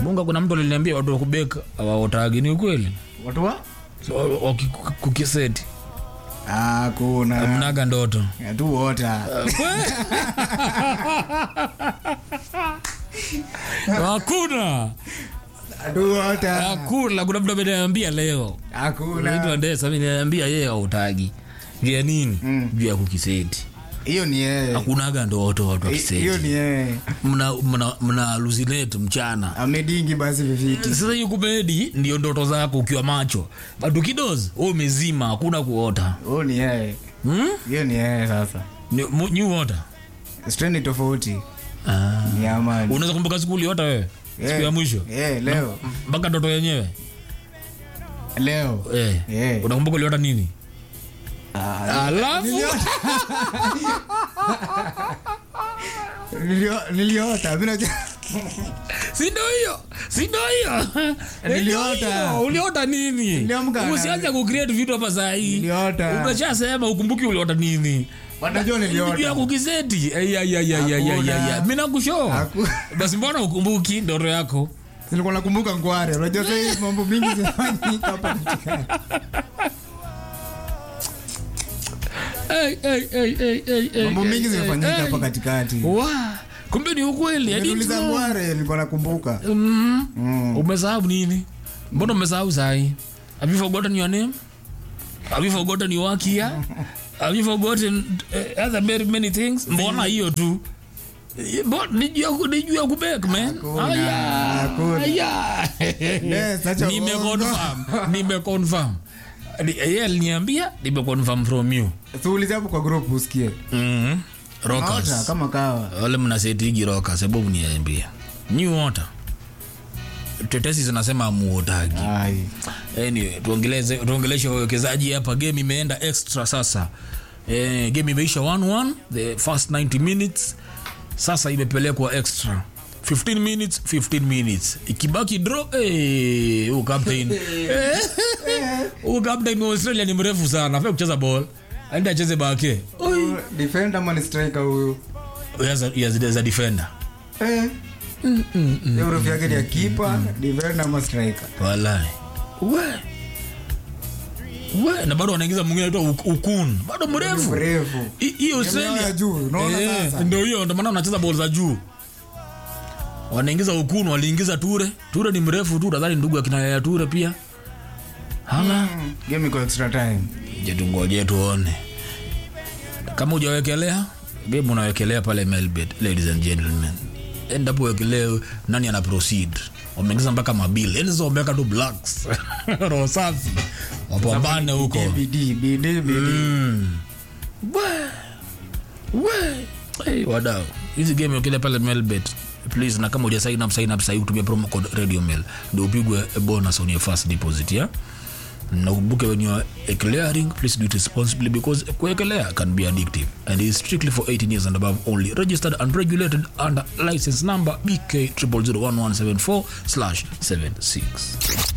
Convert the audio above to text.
bunga kuna mtu aliniambia watu wa kubeka awaotagi ni ukweli watu wa so, wakikukiseti hakuna mnaga ndoto tu wota hakuna tu wota hakuna kuna mtu ameniambia leo hakuna naitwa ndesa ameniambia yeye autagi juu ya nini Mm. juu ya kukiseti hiyo ni yeye hakunaga ndoto watu hiyo wakiseti ni yeye mna, mna, mna hallucinate mchana amedingi basi viviti sasa hiyo kumedi ndio ndoto zako ukiwa macho bado kidozi wewe umezima hakuna kuota huyo ni yeye hmm? hiyo ni yeye sasa Ni- mu- new water strendi tofauti ah. ni amani unaweza kumbuka siku uliota wewe siku ya mwisho Eh, leo mpaka ndoto yenyewe leo eh. Eh. unakumbuka uliota nini Ah, alafu nilio- niliota mi najua- sindo hiyo sindo hiyo Niliota. Ndio hiyo. uliota nini Niliamka na- usianze kucreate vitu hapa sahii Niliota. umeshasema ukumbuki uliota nini Wanajua niliota. Juu ya kukiseti Hakuna. mi nakushoa Haku- basi mbona ukumbuki ndoto yako nilikuwa nakumbuka ngware unajua sahii mambo mingi zinafanyika hapa katikati. Hey, hey, hey, hey, hey, hey, mambo hey, mingi hey, zimefanyika hey. hapa katikati Wa, kumbe ni ukweli I didn't niuliza know. ngware nilikuwa nakumbuka Mhm. Mm. umesahau nini mbona umesahau sahi have you forgotten your name have you forgotten your work here have you forgotten uh, other very many things mbona hiyo tu Eh, mbona- ni juu ya ku- ni juu ya kubek man Hakuna, Aya, hakuna. aya. Yes, acha nimeconfirm nimeconfirm Ni- yeye aliniambia nimeconfirm from you tuulize hapo kwa group usikie Mhm. Naota rockers kama kawa wale mnasetigi roka sababu niambia new water tetesi zinasema amuotagi ai anyway, tuongeleze tuongeleshe wawekezaji hapa game imeenda extra sasa eh, game imeisha 1-1 the first 90 minutes sasa imepelekwa extra 15 minutes 15 minutes ikibaki draw eh, huyu captain Eh, huyu captain wa australia ni mrefu sana afai kucheza ball aende acheze bake defender ama ni striker huyu Yes, yes, as a defender eh Hiyo urefu yake ni ya kipa defender ama striker walai we we na bado wanaingiza mwingine anaitwa Uk- ukun bado mrefu mrefu Hi- hii ya australia juu, unaona Eh, sasa? ndio hiyo ndio maana wanacheza bol za juu wanaingiza ukun waliingiza ture ture ni mrefu tu nadhani ndugu akina yaya ture pia hala game iko extra time je tungoje tuone kama hujawekelea game unawekelea pale melbet ladies and gentlemen endapo wekelee nani ana proceed wameingiza mpaka mabil yani sasa wameweka tu blacks roho safi wapambane huko bidii bidii bidii Mm. We. We. Hey, wadau hizi game ukile pale melbet please na kama uja sign up sign up sahii kutumia promo code radio mail ndio upigwe a bonus on your first deposit yeah? na ukumbuke when you are clearing please do it responsibly because kuekelea can be addictive and is strictly for 18 years and above only registered and regulated under license number bk 0001174 76